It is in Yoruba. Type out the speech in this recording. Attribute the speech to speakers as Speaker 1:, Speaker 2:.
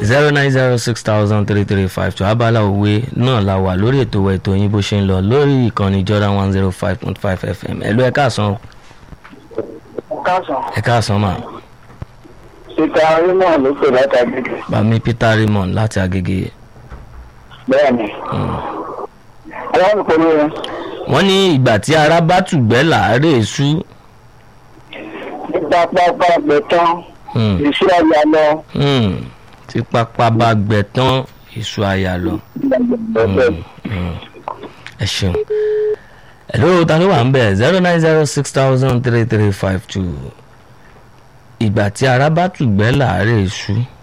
Speaker 1: zero nine zero six thousand three three five two abala òwe náà la wà lórí ètò wa ètò yín bó ṣe ń lọ lórí ìkànnì Jordan one zero five point five FM ẹ̀lú ẹ̀ káàsán
Speaker 2: káàsán
Speaker 1: ẹ̀ káàsán mà
Speaker 2: peter arimọ ló pè láti agbègbè
Speaker 1: bàmí Peter Raymond láti Agége
Speaker 2: bẹ́ẹ̀ ni aláwọ̀ pẹ̀lú rẹ̀
Speaker 1: wọ́n ní ìgbà tí ara bá tùgbẹ́ làárẹ̀ sú
Speaker 2: nípa pápá gbẹ̀tán
Speaker 1: Hmm.
Speaker 2: ìṣú àyà lọ
Speaker 1: Hmm. tí pápá bá gbẹ tán èso àyà lọ.
Speaker 2: bẹ́ẹ̀
Speaker 1: Mm. ẹ ṣeun hello ta ló wà ń bẹ̀ zero nine zero six thousand three three five two ìgbà tí ara bá tùgbẹ́ làárẹ̀ èṣù